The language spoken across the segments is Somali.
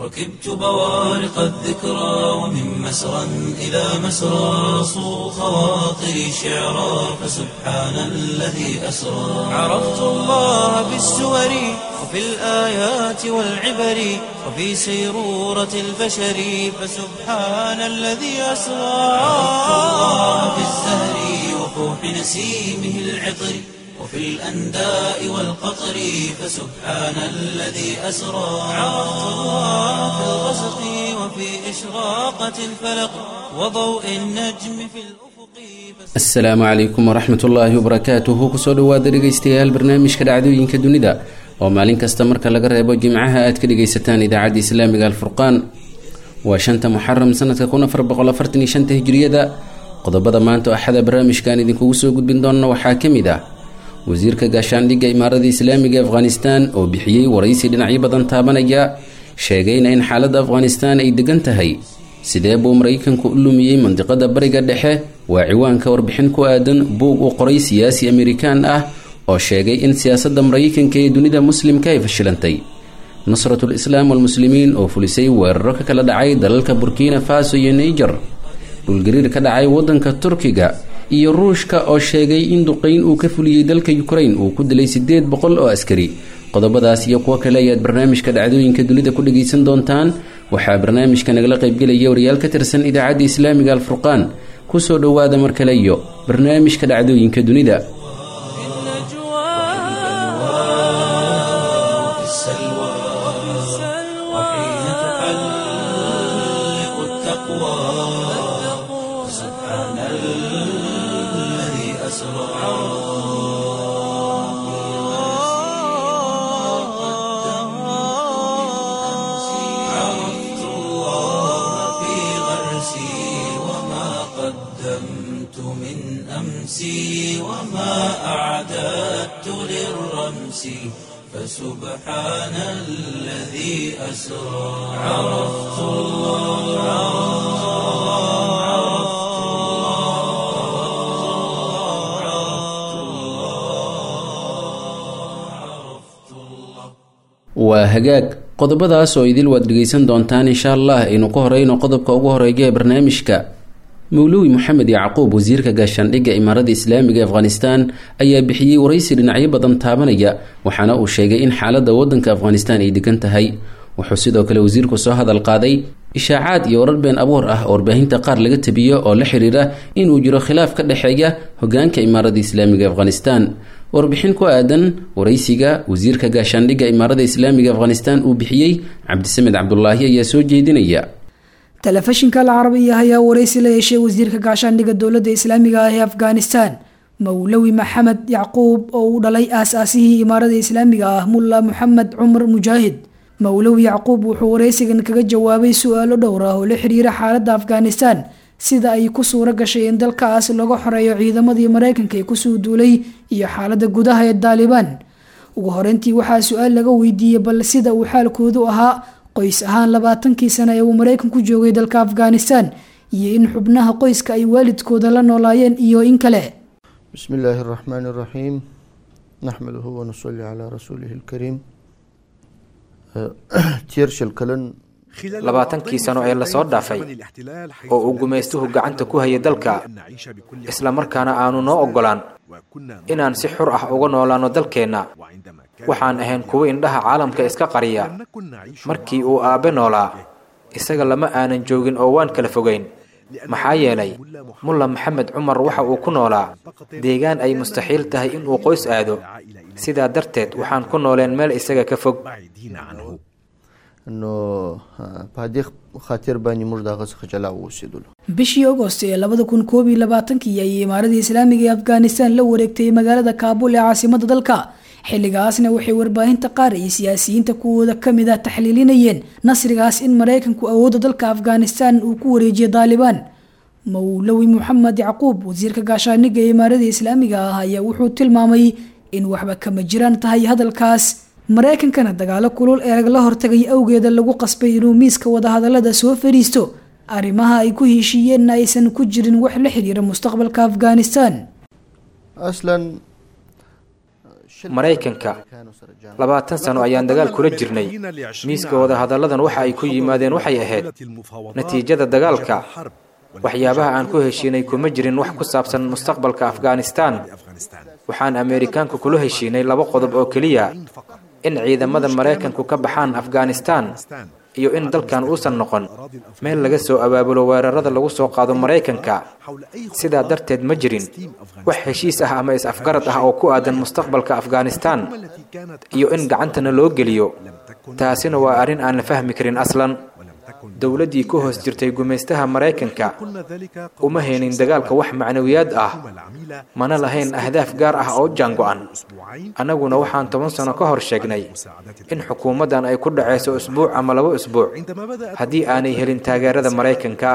ركبت بوارق الذكرى ومن مسرى إلى مسرى صو خواطري شعرا فسبحان الذي أسرى عرفت الله بالسور وفي الآيات والعبر وفي سيرورة البشر فسبحان الذي أسرى عرفت الله بالزهر وفوح نسيمه العطر وفي الأنداء والقطر فسبحان الذي أسرى عرفت الله في الغسق وفي إشراقة الفلق وضوء النجم في الأفق asalaamu calaykum waraxmat ullaahi wabarakaatuhu kusoo dhowaada dhegaystayaal barnaamijka dhacdooyinka dunida oo maalin kasta marka laga reebo jimcaha aad ka dhegaysataan idaacadda islaamiga alfurqaan waa shanta muxaram sanadka kun afar boqol afartan iyo shanta hijriyada qodobada maanta axada barnaamijkan idinkugu soo gudbin doona waxaa ka mid ah wasiirka gaashaandhigga imaarada islaamiga afghanistan oo bixiyey waraysi dhinacyo badan taabanaya sheegayna in xaaladda afghanistan ay degan tahay sidee buu maraykanku u lumiyey mandiqada bariga dhexe waa ciwaanka warbixin ku aadan buug uu qoray siyaasi amerikaan ah oo sheegay in siyaasadda maraykanka ee dunida muslimka ay fashilantay nusratul islaam walmuslimiin oo fulisay weeraro ka kala dhacay dalalka burkina faso iyo naiger dhulgariir ka dhacay waddanka turkiga iyo ruushka oo sheegay in duqeyn uu ka fuliyey dalka ukrain uu ku dilay siddeed boqol oo askari qodobadaas iyo kuwo kale ayaad barnaamijka dhacdooyinka dunida ku dhagaysan doontaan waxaa barnaamijka nagala qaybgelaya wariyaal ka tirsan idaacadda islaamiga alfurqaan kusoo dhowaada mar kale iyo barnaamijka dhacdooyinka dunida في السلوى وحين تحلق التقوى سبحان الذي أسرى عرفت الله في غرسي وما قدمت من أمسي وما أعددت للرمس فسبحان الذي أسرى عرفت الله عرفت الله عرفت الله waa hagaag qodobadaas oo idil waad dhegaysan doontaan insha allah aynu ku horeyno qodobka ugu horeeya ee barnaamijka mowlowi moxamed yacquub wasiirka gaashaandhigga imaarada islaamiga ee afghanistan ayaa bixiyey waraysi dhinacyo badan taabanaya waxaana uu sheegay in xaaladda waddanka afghanistan ay degan tahay wuxuu sidoo kale wasiirku soo hadal qaaday ishaacaad iyo warar been abuur ah oo warbaahinta qaar laga tabiyo oo la xiriira inuu jiro khilaaf ka dhexeeya hogaanka imaarada islaamiga ee afghanistan warbixin ku aadan waraysiga wasiirka gaashaandhigga imaarada islaamiga afghanistan uu bixiyey cabdisamed cabdulaahi ayaa soo jeedinaya telefishinka alcarabiya ayaa waraysi la yeeshay wasiirka gaashaandhigga dowladda islaamiga ah ee afghanistan mowlowi maxamed yacquub oo uu dhalay aas-aasihii imaarada islaamiga ah mulla moxamed cumar mujaahid mowlowi yacquub wuxuu waraysigan kaga jawaabay su-aalo dhowr ah oo la xiriira xaaladda afghanistan sida ay ku suuro gashay in dalkaas laga xoreeyo ciidamadii maraykanka ee kusoo duulay iyo xaaladda gudaha ee daalibaan ugu horeyntii waxaa su-aal laga weydiiyey bal sida uu xaalkoodu ahaa qoys ahaan labaatankii sano ee uu maraykanku joogay dalka afghanistan iyo in xubnaha qoyska ay waalidkooda la noolaayeen iyo in kale بسم الله الرحمن الرحيم نحمده ونصلي على رسوله الكريم تيرشل كلن labaatankii sano ee lasoo dhaafay oo uu gumaystuhu gacanta ku hayay dalka isla markaana aanu noo oggolaan inaan si xur ah uga noolaanno dalkeenna waxaan ahayn kuwo indhaha caalamka iska qariya markii uu aabbe noolaa isaga lama aanan joogin oo waan kala fogayn maxaa yeelay mulla maxamed cumar waxa uu ku noolaa deegaan ay mustaxiil tahay inuu qoys aado sidaa darteed waxaan ku nooleen meel isaga ka fog نو په دې خاطر باندې موږ دغه څخه جلا اوسېدلو bishii agost ee labada kun koob iyo labaatankii ayay imaaradii islaamiga ee afghanistan la wareegtay magaalada kaabul ee caasimada dalka xilligaasna waxay warbaahinta qaar iyo siyaasiyiinta kuwooda kamid ah taxliilinayeen nasrigaas in maraykanku awoodda dalka afghanistan uu ku wareejiyo daalibaan mowlowi moxamed yacquub wasiirka gaashaaniga ee imaaradii islaamiga ah ayaa wuxuu tilmaamay in waxba kama jiraan tahay hadalkaas maraykankana dagaalo kulul ee lagala hortagay awgeeda lagu qasbay inuu miiska wadahadalada soo fadhiisto arrimaha ay ku heshiiyeenna aysan ku jirin wax la xiriira mustaqbalka afghanistan اصلا maraykanka labaatan sano ayaan dagaal kula jirnay miiska wadahadalladan waxa ay ku yimaadeen waxay ahayd natiijada dagaalka waxyaabaha aan ku heshiinay kuma jirin wax ku saabsan mustaqbalka afghanistan waxaan ameerikaanku kula heshiinay laba qodob oo keliya in ciidamada maraykanku ka baxaan afghanistan iyo in dalkan uusan noqon meel laga soo abaabulo weerarada lagu soo qaado maraykanka sidaa darteed ma jirin wax heshiis ah ama is-afgarad ah oo ku aadan mustaqbalka afghanistan iyo in gacantana loo geliyo taasina waa arrin aan la fahmi karin aslan dowladdii ku hoos jirtay gumaystaha maraykanka uma haynin dagaalka wax macnawiyaad ah mana lahayn ahdaaf gaar ah oo jaango-an annaguna waxaan toban sano ka hor sheegnay in xukuumaddan ay ku dhacayso usbuuc ama laba usbuuc haddii aanay helin taageerada maraykanka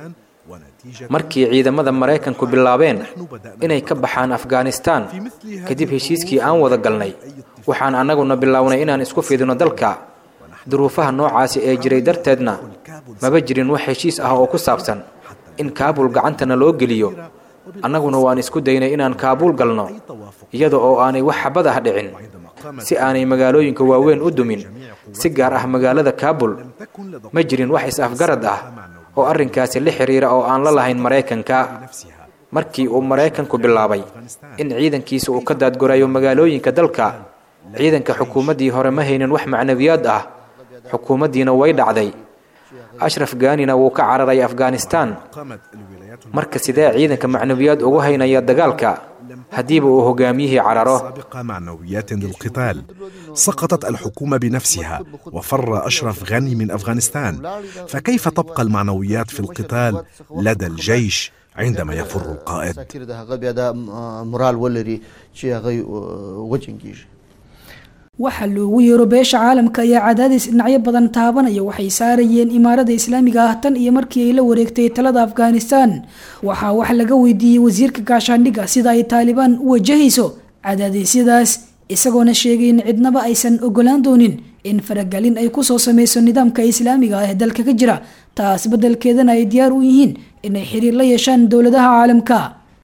markii ciidamada maraykanku bilaabeen inay ka baxaan afghanistan kadib heshiiskii aan wada galnay waxaan annaguna bilownay inaan isku fidino dalka duruufaha noocaasi ee jiray darteedna maba jirin wax heshiis ah oo ku saabsan in kaabul gacantana loo geliyo annaguna waan isku daynay inaan kaabuul galno iyada oo aanay wax xabad ah dhicin si aanay magaalooyinka waaweyn u dumin si gaar ah magaalada kaabul ma jirin wax is-afgarad ah oo arrinkaasi la xiriira oo aan la lahayn maraykanka markii uu maraykanku bilaabay in ciidankiisa uu ka daadgorayo magaalooyinka dalka ciidanka xukuumaddii hore ma haynin wax macnawiyaad ah xukuumaddiina way dhacday ashraf gaanina wuu ka cararay afghanistan marka sidee ciidanka macnawiyaad ugu haynaya dagaalka haddiiba uu hogaamiyihii cararo سابق معنويات للقتال سقطت الحكومة بنفسها وفر أشرف غني من أفغانستان فكيف تبقى المعنويات في القتال لدى الجيش عندما يفر القائد ساتیر د هغه بیا د مورال ولري چې هغه وجنګیږي waxaa loogu yeero beesha caalamka ayaa cadaadis dhinacyo badan taabanaya waxay saarayeen imaarada islaamiga ah tan iyo markii ay la wareegtay talada afghanistan waxaa wax laga weydiiyey wasiirka gaashaandhigga sida ay taalibaan u wajahayso cadaadisyadaas isagoona sheegay in cidnaba aysan ogolaan doonin in faragelin ay kusoo sameyso nidaamka islaamiga ah ee dalka ka jira taas beddelkeedana ay diyaar u yihiin inay xiriir la yeeshaan dowladaha caalamka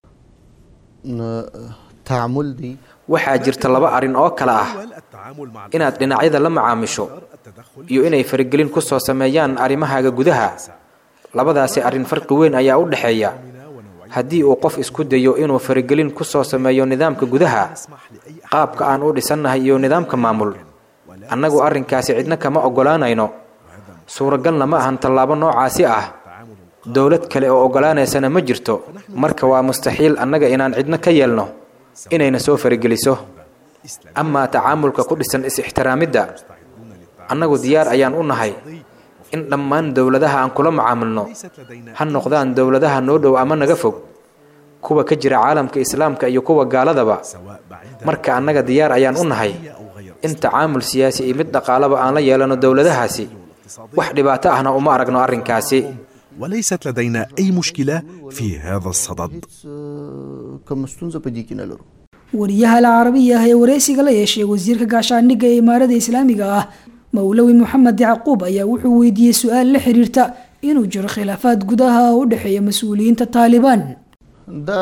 tacaamul di waxaa jirta laba arrin oo kale ah inaad dhinacyada la macaamisho iyo inay faragelin ku soo sameeyaan arrimahaaga gudaha labadaasi arrin farqi weyn ayaa u dhexeeya haddii uu qof isku dayo inuu faragelin ku soo sameeyo nidaamka gudaha qaabka aan u dhisannahay iyo nidaamka maamul annagu arrinkaasi cidna kama oggolaanayno suuragalna ma ahan tallaabo noocaasi ah dowlad kale oo oggolaanaysana ma jirto marka waa mustaxiil annaga inaan cidna ka yeelno inayna soo farageliso amaa tacaamulka ku dhisan is-ixtiraamidda annagu diyaar ayaan u nahay in dhammaan dowladaha aan kula macaamilno ha noqdaan dowladaha noo dhow ama naga fog kuwa ka jira caalamka islaamka iyo kuwa gaaladaba marka annaga diyaar ayaan u nahay in tacaamul siyaasi iyo mid dhaqaalaba aan la yeelano dowladahaasi wax dhibaato ahna uma aragno arrinkaasi وليست لدينا أي مشكلة في هذا الصدد کوم ستونزه په دې کې نه لرو wariyaha al carabiya ah ee wareysiga la yeeshay wasiirka gaashaandhigga ee imaarada islaamiga ah mowlawi moxamed yacquub ayaa wuxuu weydiiyey su-aal la xiriirta inuu jiro khilaafaad gudaha oo u dhexeeya mas-uuliyiinta taalibaan دا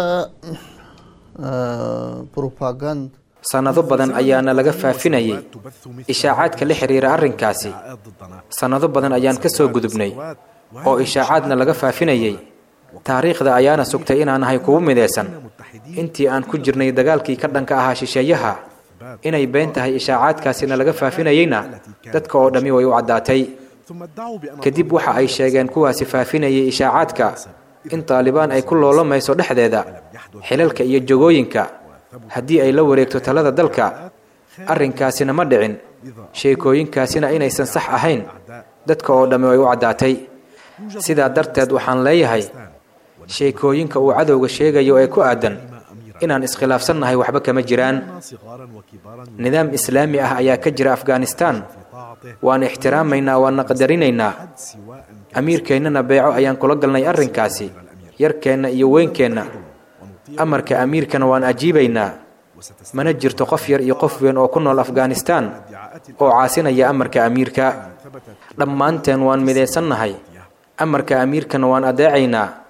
بروباغاند sannado badan ayaana laga faafinayay ishaacaadka la xiriira arrinkaasi sannado badan ayaan ka soo gudubnay oo ishaacaadna laga faafinayay taariikhda ayaana sugtay inaan ahay kugu midaysan intii aan ku jirnay dagaalkii ka dhanka ahaa shisheeyaha inay been tahay ishaacaadkaasina laga faafinayeyna dadka oo dhammi way u caddaatay kadib waxa ay sheegeen kuwaasi faafinayay ishaacaadka in taalibaan ay ku loolamayso dhexdeeda xilalka iyo jogooyinka haddii ay la wareegto talada dalka arrinkaasina ma dhicin sheekooyinkaasina inaysan sax ahayn dadka oo dhammi way u caddaatay sidaa darteed waxaan leeyahay sheekooyinka uu cadowga sheegayo ee ku aadan inaan iskhilaafsannahay waxba kama jiraan nidaam islaami ah ayaa ka jira afghanistan waan ixtiraamaynaa waana qadarinaynaa amiirkeennana beeco ayaan kula galnay arrinkaasi yarkeenna iyo weynkeenna amarka amiirkana waan ajiibaynaa mana jirto qof yar iyo qof weyn oo ku nool afghanistan oo caasinaya amarka amiirka dhammaanteen waan midaysannahay amarka amiirkana waan adeecaynaa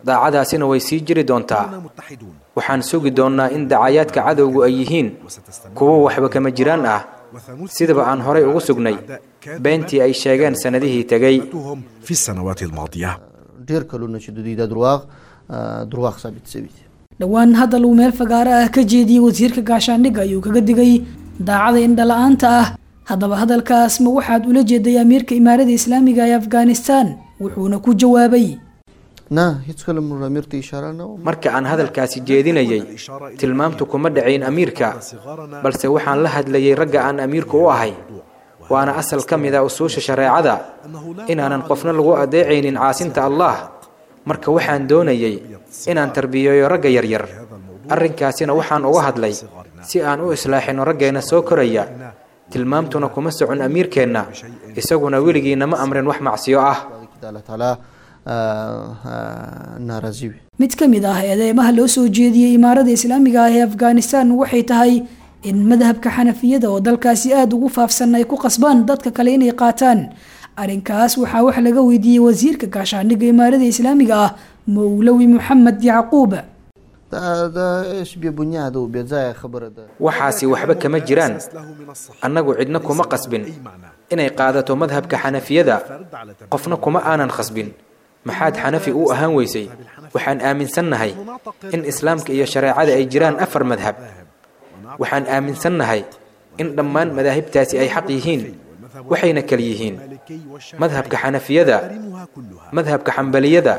daacadaasina way sii jiri doontaa waxaan sugi doonnaa in dacayaadka cadowgu ay yihiin kuwo waxba kama jiraan ah sidaba aan horay ugu sugnay beentii ay sheegeen sannadihii tegey في السنوات الماضية ډیر کلونه چې د دوی د درواغ آه، درواغ ثابت شوي دي dhowaan hadal uu meel fagaaro ah ka jeediyey wasiirka gaashaandhigga ayuu kaga digay daacada indhala-aanta ah haddaba hadalkaas ma waxaad ula jeeday amiirka imaarada islaamiga ee afghanistan wuxuuna ku jawaabay نه هیڅ کله مر امیر ته اشاره نه و marka aan hadalkaasi jeedinayay tilmaamtu kuma dhacayn amiirka balse waxaan la hadlayay ragga aan amiirku u ahay waana asal ka mid a usuusha shareecada inaanan qofna lagu adeecaynin caasinta allah marka waxaan doonayay inaan tarbiyeeyo ragga yaryar arrinkaasina waxaan uga hadlay si aan u islaaxino raggeena soo koraya tilmaamtuna kuma socon amiirkeenna isaguna weligiina ma amrin wax macsiyo ah د الله تعالی آه، آه، ناراضي وي mid ka mid ah eedeymaha loo soo jeediyey imaarada islaamiga ah ee afghanistan waxay tahay in madhabka xanafiyada oo dalkaasi aada ugu faafsan ay ku qasbaan dadka kale inay qaataan arrinkaas waxaa wax laga weydiiyey wasiirka gaashaandhigga imaarada islaamiga ah mowlawi moxamed yacquub دا دا ايش بي بنياد او بي ځای خبره ده waxaasi waxba kama jiraan annagu cidna kuma qasbin inay qaadato madhabka xanafiyada qofna kuma aanan khasbin maxaad xanafi u ahaan weysay waxaan aaminsannahay in islaamka iyo shareecada ay jiraan afar madhab waxaan aaminsannahay in dhammaan madaahibtaasi ay xaq yihiin waxayna kal yihiin madhabka xanafiyada madhabka xambaliyada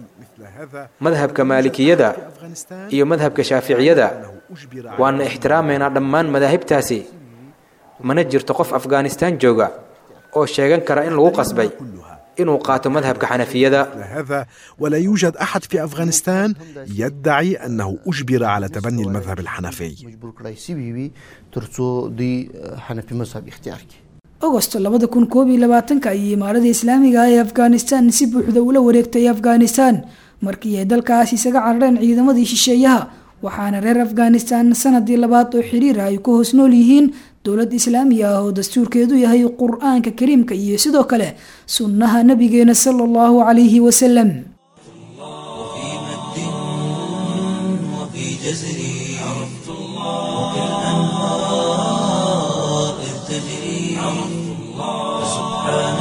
madhabka maalikiyada iyo madhabka shaaficiyada waana ixtiraamaynaa dhammaan madaahibtaasi mana jirto qof afghanistan jooga oo sheegan kara in lagu qasbay inuu qaato madhabka xanafiyada هذا ولا يوجد أحد في أفغانستان يدعي أنه أجبر على تبني المذهب الحنفي مجبور کړای سی وی وي ترڅو دوی آه، حنفي مذهب اختیار کړي agosto labada kun koob iyo labaatanka ayay imaarada islaamiga ah ee afghanistan si buuxda ula wareegtay afghanistan markii ay dalkaas isaga carareen ciidamadii shisheeyaha waxaana reer afghanistan sanadii labaad oo xiriir ah ay ku hoos nool yihiin dowlad islaami ah oo dastuurkeedu yahay qur-aanka kariimka iyo sidoo kale sunnaha nabigeena sala allahu calayhi wasalam في مد وفي جزر عرفت الله وكالأنهار إذ تجري عرفت الله سبحان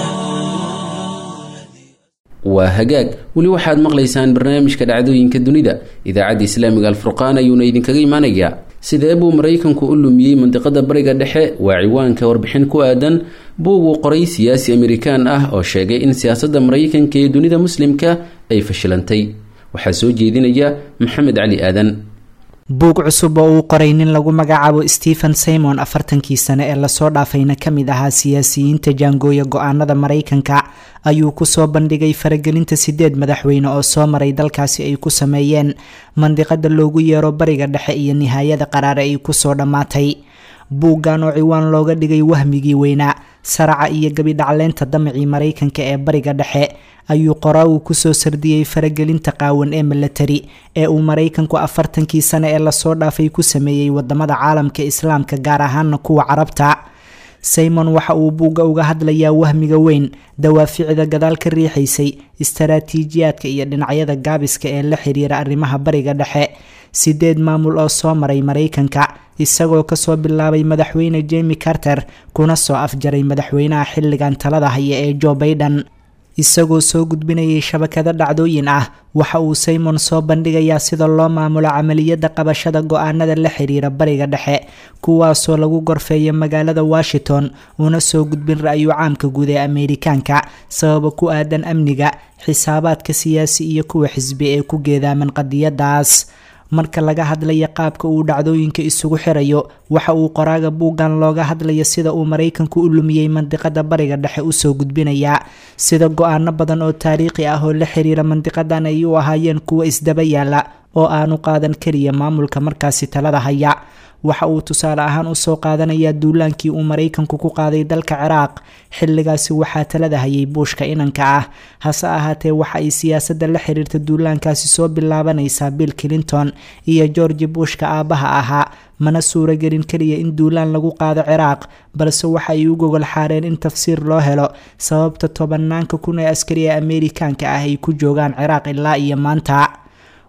waa hagaag weli waxaad maqlaysaan barnaamijka dhacdooyinka dunida idaacadda islaamiga alfurqaan ayuuna idinkaga imanayaa sidee buu maraykanku u lumiyey mandiqada bariga dhexe waa ciwaanka warbixin ku aadan buuguu qoray siyaasi amerikaan ah oo sheegay in siyaasadda maraykanka ee dunida muslimka ay fashilantay waxaa soo jeedinaya maxamed cali aadan buug cusub oo uu qoray nin lagu magacaabo stephen simon afartankii sane ee lasoo dhaafayna ka mid ahaa siyaasiyiinta jaangooya go-aanada maraykanka ayuu kusoo bandhigay faragelinta sideed madaxweyne oo soo maray dalkaasi ay ku sameeyeen mandiqada loogu yeero bariga dhexe iyo nihaayada qaraare ay kusoo dhammaatay buuggan oo ciwaan looga dhigay wahmigii weynaa saraca iyo gebidhacleynta damacii maraykanka ee bariga dhexe ayuu qoraagu kusoo sardiyey faragelinta qaawan ee milatari ee uu maraykanku afartankii sane ee lasoo dhaafay ku sameeyey wadamada caalamka islaamka gaar ahaana kuwa carabta simon waxa uu buugga uga hadlayaa wahmiga weyn dawaaficda gadaal ka riixaysay istaraatiijiyaadka iyo dhinacyada gaabiska ee la xiriira arrimaha bariga dhexe sideed maamul oo soo maray maraykanka isagoo kasoo bilaabay madaxweyne jemi carter kuna soo afjaray madaxweynaha xilligan talada haya ee joe baiden isagoo soo gudbinayay shabakado dhacdooyin ah waxa uu simon soo bandhigayaa sida loo maamulo camaliyada qabashada go-aanada la xiriira bariga dhexe kuwaasoo lagu gorfeeya magaalada washington una soo gudbin ra-yu caamka guud ee ameerikaanka sababa ku aadan amniga xisaabaadka siyaasi iyo kuwa xisbi ee ku geedaaman qadiyadaas marka laga hadlaya qaabka uu dhacdooyinka isugu xirayo waxa uu qoraaga buuggan looga hadlaya sida uu maraykanku u lumiyey mandiqada bariga dhexe usoo gudbinayaa sida go-aano badan oo taariikhi ah oo la xiriira mandiqadan ay u ahaayeen kuwa isdaba yaala oo aanu qaadan keliya maamulka markaasi talada haya waxa uu tusaale ahaan usoo qaadanayaa duulaankii uu maraykanku ku qaaday dalka ciraaq xilligaasi waxaa talada hayay buushka inanka ah hase ahaatee waxa ay siyaasadda la xiriirta duulaankaasi soo bilaabanaysaa bill clinton iyo georgi buushka aabbaha ahaa mana suuragelin keliya in duulaan lagu qaado ciraaq balse waxa ay u gogol xaareen in tafsiir loo helo sababta tobanaanka kun ee askari ee ameerikaanka ah ay ku joogaan ciraaq ilaa iyo maanta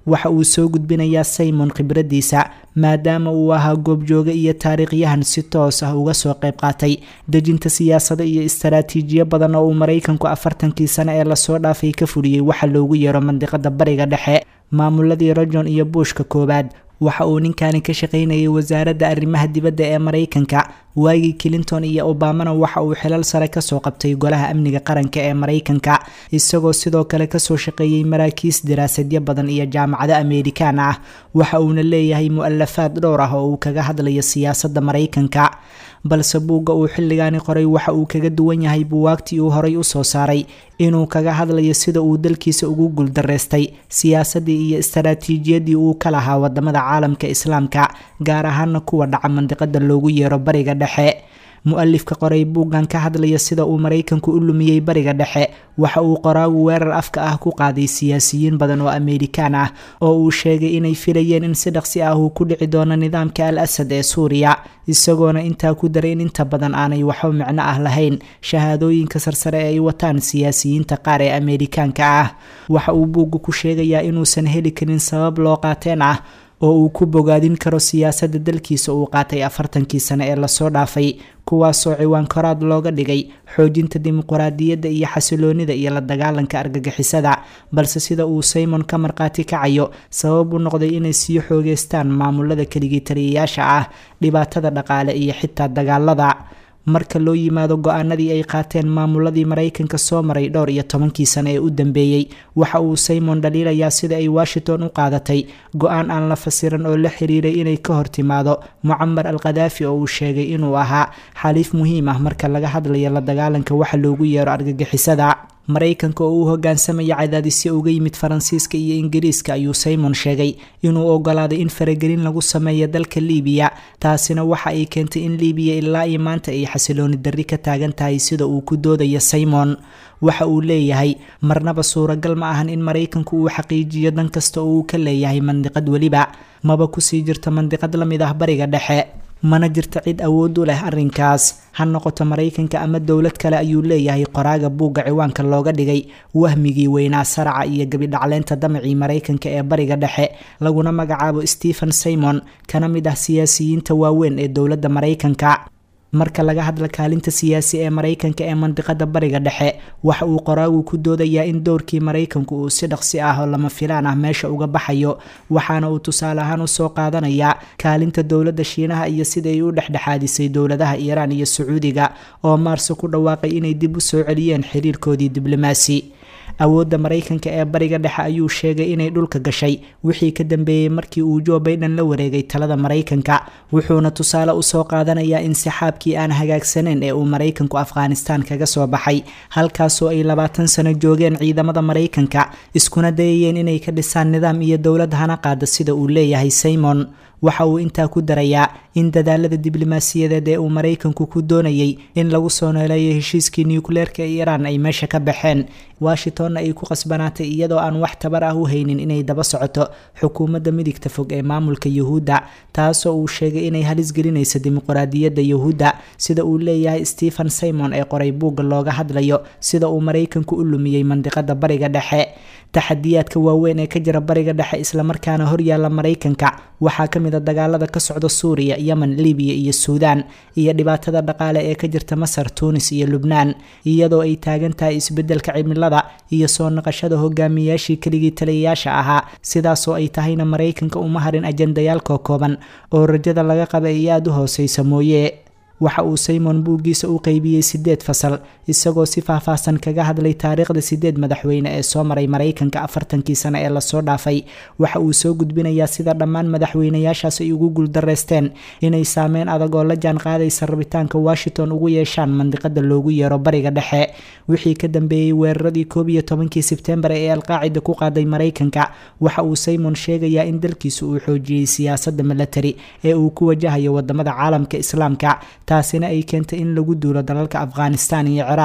waxa uu soo gudbinayaa simon khibraddiisa maadaama uu ahaa goobjooge iyo taariikhyahan si toos ah uga soo qayb qaatay dejinta siyaasado iyo istaraatiijiyo badan oo uu maraykanku afartankii sane ee lasoo dhaafay ka fuliyey waxa loogu yeero mandiqada bariga dhexe maamuladii rajon iyo buushka koowaad waxa uu ninkani ka shaqaynayay wasaaradda arrimaha dibadda ee maraykanka waagii clinton iyo obamana waxa uu xilal sare kasoo qabtay golaha amniga qaranka ee maraykanka isagoo sidoo kale kasoo shaqeeyey maraakiis daraasadyo badan iyo jaamacado ameerikaan ah waxa uuna leeyahay mu-alafaad dhowr ah oo uu kaga hadlayo siyaasadda maraykanka balse buugga uu xilligaani qoray waxa uu kaga duwan yahay buwaagtii uu horay usoo saaray inuu kaga hadlayo sida uu dalkiisa ugu guuldareystay siyaasadii iyo istaraatiijiyadii uu ka lahaa wadamada caalamka islaamka gaar ahaana kuwa dhaca mandiqada loogu yeero bariga dhexe mu-alifka qoray buuggan ka hadlaya sida uu maraykanku u lumiyey bariga dhexe waxa uu qoraagu weerar afka ah ku qaaday siyaasiyiin badan oo ameerikaan ah oo uu sheegay inay filayeen in si dhaqsi ah uu ku dhici doono nidaamka al asad ee suuriya isagoona intaa ku daray in inta badan aanay waxba micno ah lahayn shahaadooyinka sarsare ee ay wataan siyaasiyiinta qaar ee ameerikaanka ah waxa uu buuggu ku sheegayaa inuusan heli karin sabab loo qaateen ah oo uu ku bogaadin karo siyaasadda dalkiisa uu qaatay afartankii sane ee lasoo dhaafay kuwaasoo ciwaan koraad looga dhigay xoojinta dimuquraadiyadda iyo xasiloonida iyo la dagaalanka argagixisada balse sida uu simon ka markhaati kacayo sabab u noqday inay sii xoogeystaan maamulada keligii taliyayaasha ah dhibaatada dhaqaale iyo xitaa dagaalada marka loo yimaado go-aanadii ay qaateen maamuladii maraykanka soo maray dhowr iyo tobankii sane ee u dambeeyey waxa uu simon dhaliilayaa sida ay washington u qaadatay go-aan aan la fasiran oo la xiriiray inay ka hortimaado mucamar al khadaafi oo uu sheegay inuu ahaa xaliif muhiim ah marka laga hadlayo la dagaalanka waxa loogu yeero argagixisada maraykanka oo uu hogaansamaya cadaadisyo uga yimid faransiiska iyo ingiriiska ayuu simon sheegay inuu ogolaaday in faragelin lagu sameeyo dalka liibiya taasina waxa ay keentay in liibiya ilaa iyo maanta ay xasilooni darri ka taagan tahay sida uu ku doodayo simon waxa uu leeyahay marnaba suuragal ma ahan in maraykanku uu xaqiijiyo dan kasta oo uu ka leeyahay mandiqad weliba maba kusii jirto mandiqad la mid ah bariga dhexe mana jirto cid awood u leh arrinkaas ha noqoto maraykanka ama dowlad kale ayuu leeyahay qoraaga buugga ciwaanka looga dhigay wahmigii weynaa saraca iyo gabidhacleynta damacii maraykanka ee bariga dhexe laguna magacaabo stephen simon kana mid ah siyaasiyiinta waaweyn ee dowladda maraykanka marka laga hadla kaalinta siyaasi ee maraykanka ee mandiqada bariga dhexe waxa uu qoraagu ku doodayaa in dowrkii maraykanku uu si dhaqsi ah oo lama filaan ah meesha uga baxayo waxaana uu tusaale ahaan usoo qaadanayaa kaalinta dowladda shiinaha iyo sida ay u dhexdhexaadisay dowladaha iiraan iyo sacuudiga oo maarso ku dhawaaqay inay dib u soo celiyeen xiriirkoodii diblomaasi awoodda maraykanka ee bariga dhexe ayuu sheegay inay dhulka gashay wixii ka dambeeyey markii uu jo baiden la wareegay talada maraykanka wuxuuna tusaale usoo qaadanayaa insixaabkii aan hagaagsaneyn ee uu maraykanku afghanistan kaga soo baxay halkaasoo ay labaatan sano joogeen ciidamada maraykanka iskuna dayayeen inay ka dhisaan nidaam iyo dowlad hana qaada sida uu leeyahay simon waxa uu intaa ku darayaa in dadaalada diblomaasiyadeed ee uu maraykanku ku doonayay in lagu soo nooleeyo heshiiskii nuukleerka ee iiraan ay meesha ka baxeen washingtonna ay ku qasbanaatay iyadoo aan wax tabar ah u haynin inay daba socoto xukuumadda midigta fog ee maamulka yuhuudda taasoo uu sheegay inay halis gelinaysa dimuqraadiyadda yuhuudda sida uu leeyahay stephen simon ee qoray buugga looga hadlayo sida uu maraykanku u lumiyey mandiqada bariga dhexe taxadiyaadka waaweyn ee ka jira bariga dhexe islamarkaana horyaalla maraykanka waxaa ka mid a dagaalada ka socda suuriya yemen libiya iyo suudaan iyo dhibaatada dhaqaale ee ka jirta masar tuunis iyo lubnaan iyadoo ay taagan tahay isbeddelka cimilada iyo soo naqashada hogaamiyayaashii keligii taliyayaasha ahaa sidaasoo ay tahayna maraykanka uma harin ajendayaalkoo kooban oo rajada laga qaba ay aada u hooseysa mooye waxa uu simon buuggiisa u qeybiyey sideed fasal isagoo si faahfaahsan kaga hadlay taariikhda sideed madaxweyne ee soo maray maraykanka afartankii sano ee lasoo dhaafay waxa uu soo gudbinayaa sida dhammaan madaxweynayaashaas ay ugu guuldareysteen inay saameyn adag oo la jaan qaadaysa rabitaanka washington ugu yeeshaan mandiqada loogu yeero bariga dhexe wixii ka dambeeyey weeraradii koob iyo tobankii sebtembar ee alqaacida ku qaaday maraykanka waxa uu simon sheegayaa in dalkiisa uu xoojiyey siyaasadda milatari ee uu ku wajahayo wadamada caalamka islaamka taasina ay keentay in lagu duulo dalalka afghanistan iyo ciraaq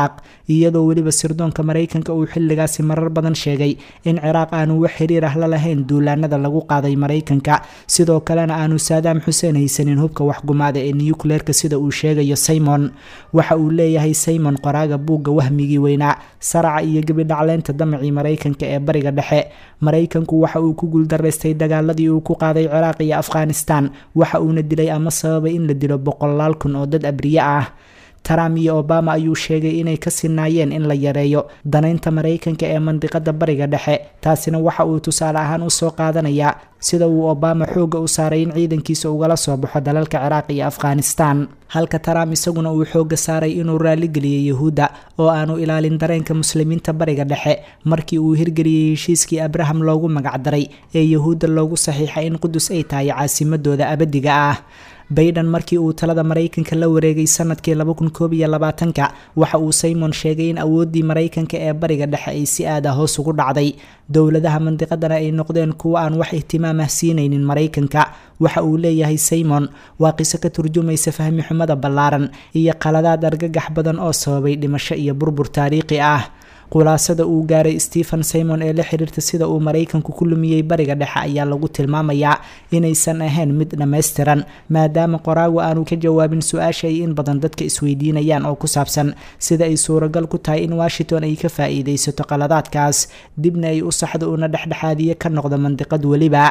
iyadoo weliba sirdoonka maraykanka uu xilligaasi marar badan sheegay in ciraaq aanu wax xiriir ah la lahayn duulaanada lagu qaaday maraykanka sidoo kalena aanu saadaam xuseen haysanin hubka waxgumaada ee nucleerka sida uu sheegayo simon waxa uu leeyahay simon qoraaga buugga wahmigii weynaa saraca iyo gebidhacleynta damacii maraykanka ee bariga dhexe maraykanku waxa uu ku guuldaraystay dagaaladii uu ku qaaday ciraaq iyo afghanistan waxa uuna dilay ama sababay in la dilo boqolaal kun oo dad abriye ah trump iyo obama ayuu sheegay inay ka sinaayeen in la yareeyo danaynta maraykanka ee mandiqada bariga dhexe taasina waxa uu tusaale ahaan usoo qaadanayaa sida uu obama xoogga u saaray in ciidankiisa ugala soo baxo dalalka ciraaq iyo afghanistan halka trump isaguna uu xoogga saaray inuu raaligeliyo yahuudda oo aanu ilaalin dareenka muslimiinta bariga dhexe markii uu hirgeliyey heshiiskii abraham loogu magacdaray ee yahuudda loogu saxiixay in qudus ay tahay caasimadooda abadiga ah bayden markii uu talada maraykanka la wareegay sanadkii ka waxa uu simon sheegay in awooddii maraykanka ee bariga dhexe ay si aada hoos ugu dhacday dowladaha mandiqadana ay noqdeen kuwo aan wax ihtimaam ah siinaynin maraykanka waxa uu leeyahay simon waa qiso ka turjumaysa fahmi xumada ballaaran iyo qaladaad argagax badan oo sababay dhimasho iyo burbur taariikhi ah khulaasada uu gaaray stephen simon ee la xiriirta sida uu maraykanku ku lumiyey bariga dhexe ayaa lagu tilmaamayaa inaysan ahayn mid dhammaystiran maadaama qoraagu aanu ka jawaabin su-aasha ay in badan dadka isweydiinayaan oo ku saabsan sida ay suuragal ku tahay in washington ay ka faa-iideysato qaladaadkaas dibna ay u saxdo una dhexdhexaadiye ka noqdo mandiqad weliba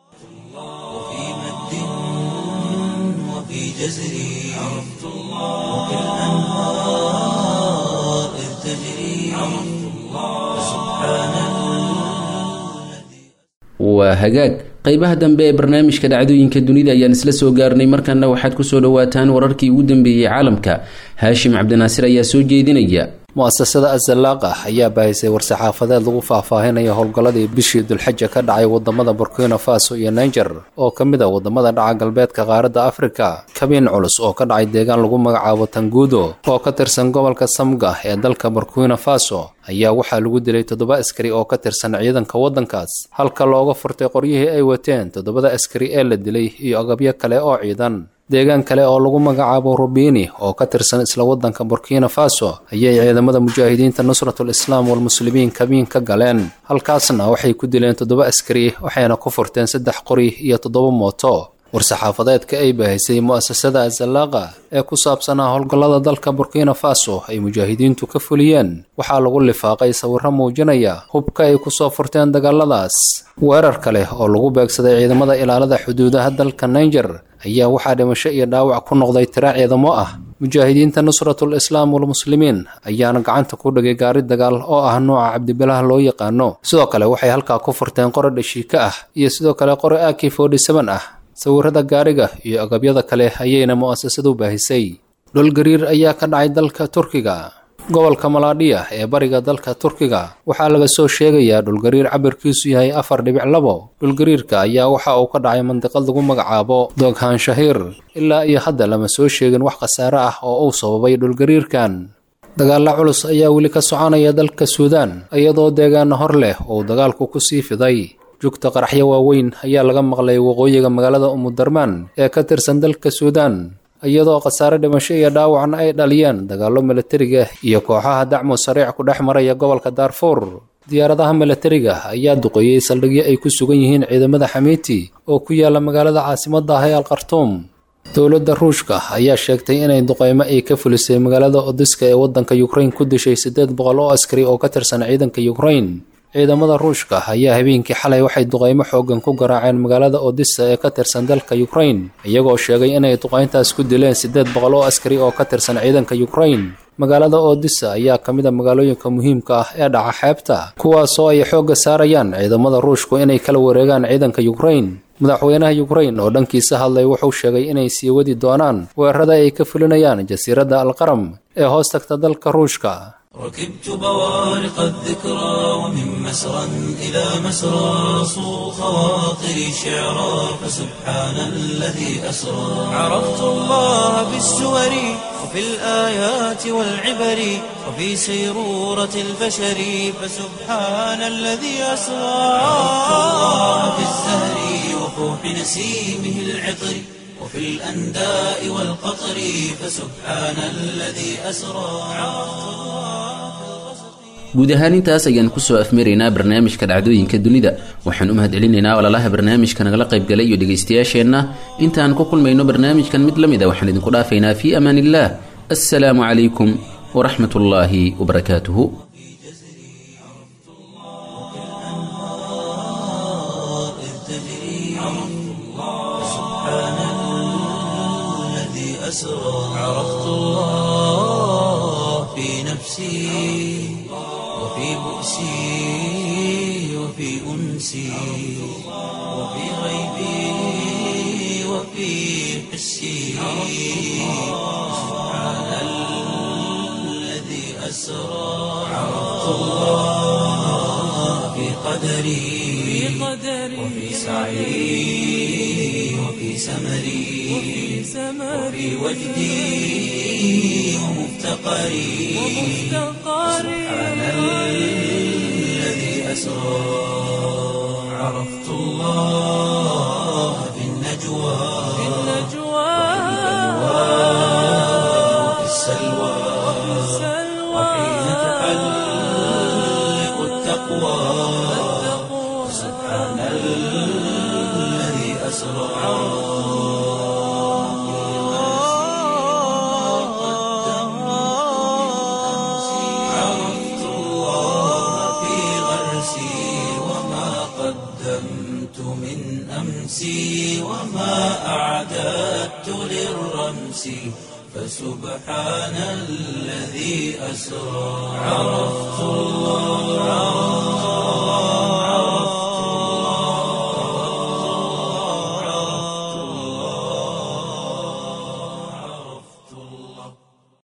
waa hagaag qeybaha dambe ee barnaamijka dhacdooyinka dunida ayaan isla soo gaarnay markana waxaad kusoo dhawaataan wararkii ugu dambeeyey caalamka haashim cabdinaasir ayaa soo jeedinaya mu-asasada azalaaq ah ayaa baahisay war-saxaafadeed lagu faahfaahinayo howlgalladii bishii dulxaja ka dhacay wadamada burkina faso iyo niger oo ka mid a wadamada dhaca galbeedka qaaradda afrika kabiin culus oo ka dhacay deegaan lagu magacaabo tanguudo oo ka tirsan gobolka samga ee dalka burkina faso ayaa waxaa lagu dilay toddoba askari oo ka tirsan ciidanka waddankaas halka looga furtay qoryihii ay wateen toddobada askari ee la dilay iyo agabyo kale oo ciidan deegaan kale oo lagu magacaabo rubini oo ka tirsan isla waddanka burkina faso ayay ciidamada mujaahidiinta nusratul islaam walmuslimiin kabiin ka galeen halkaasna waxay ku dileen toddoba askari waxayna ku furteen saddex qori iyo toddoba mooto war-saxaafadeedka ay baahisay mu-asasada azalaaqa ee ku saabsanaa howlgallada dalka burkina faso ay mujaahidiintu ka fuliyeen waxaa lagu lifaaqay sawirro muujinaya hubka ay kusoo furteen dagaaladaas weerar kale oo lagu beegsaday ciidamada ilaalada xuduudaha dalka niger ayaa waxaa dhimasho iyo dhaawac ku noqday tira ciidamo ah mujaahidiinta nusratul islaam walmuslimiin ayaana gacanta ku dhigay gaari dagaal oo ah nooca cabdibilaha loo yaqaano sidoo kale waxay halkaa ku furteen qori dhashiika ah iyo sidoo kale qori aki ah sawirada gaariga iyo agabyada kale ayayna mu-asasadu baahisay dhulgariir ayaa ka dhacay dalka turkiga gobolka malaadhiya ee bariga dalka turkiga waxaa laga soo sheegayaa dhulgariir cabirkiisu yahay afar dhibic labo dhulgariirka ayaa waxa uu ka dhacay mandiqad lagu magacaabo dooghaan shahiir ilaa iyo hadda lama soo sheegin wax khasaare ah oo uu sababay dhulgariirkan dagaalla culus ayaa weli ka soconaya dalka suudaan iyadoo deegaana hor leh uu dagaalku ku sii fiday jugta qaraxyo waaweyn ayaa laga maqlay waqooyiga magaalada umudarmaan ee ka tirsan dalka suudaan iyadoo khasaare dhimasho iyo dhaawacna ay dhaliyeen dagaallo milatariga iyo kooxaha dacmo sariic ku dhex maraya gobolka daarfuur diyaaradaha milatariga ayaa duqeeyey saldhigyo ay ku sugan yihiin ciidamada xamiiti oo ku yaala magaalada caasimadda ah ee alkhartuum dowladda ruushka ayaa sheegtay inay duqeymo ay ka fulisay magaalada odiska ee waddanka yukrain ku dishay siddeed boqol oo askari oo ka tirsan ciidanka yukrain ciidamada ruushka ayaa habeenkii xalay waxay duqeymo xoogan ku garaaceen magaalada odisa ee ka tirsan dalka yukrain iyagoo sheegay inay duqeyntaas ku dileen siddeed boqol oo askari oo ka tirsan ciidanka yukrain magaalada odisa ayaa ka mid a magaalooyinka muhiimka ah ee dhaca xeebta kuwaasoo ay xoogga saarayaan ciidamada ruushku inay kala wareegaan ciidanka yukrain madaxweynaha yukrain oo dhankiisa hadlay wuxuu sheegay inay sii wadi doonaan weerarada ay ka fulinayaan jasiiradda alqaram ee hoos tagta dalka ruushka ركبت بوارق الذكرى ومن مسرى إلى مسرى صو خواطري شعرا فسبحان الذي أسرى عرفت الله بالسور وفي الآيات والعبر وفي سيرورة البشر فسبحان الذي أسرى عرفت الله بالزهر وفوح نسيمه العطر وفي الأنداء والقطر فسبحان الذي أسرى عرفت الله guud ahaan intaas ayaan kusoo afmaraynaa barnaamijka dhacdooyinka dunida waxaan u mahadcelinaynaa ololaha barnaamijka nagala qaybgalay iyo dhegaystayaasheenna intaan ku kulmayno barnaamijkan mid la mid a waxaan idinku dhaafaynaa fii amaan illah assalaamu calaykum waraxmat ullaahi wabarakaatuhu عرفت الله في نفسي وفي بؤسي وفي أنسي وفي غيبي وفي حسي سبحان الذي أسرى عرفت الله في قدري وفي سعي وفي سمري وفي وجدي ومفتقري سبحان الذي أسرى عرفت الله في النجوى وفي السلوى وحين تحلق التقوى سبحان الذي أسرى عرفت الله في غرسي وما قدمت من أمسي وما أعددت للرمس فسبحان الذي أسرى عرفت الله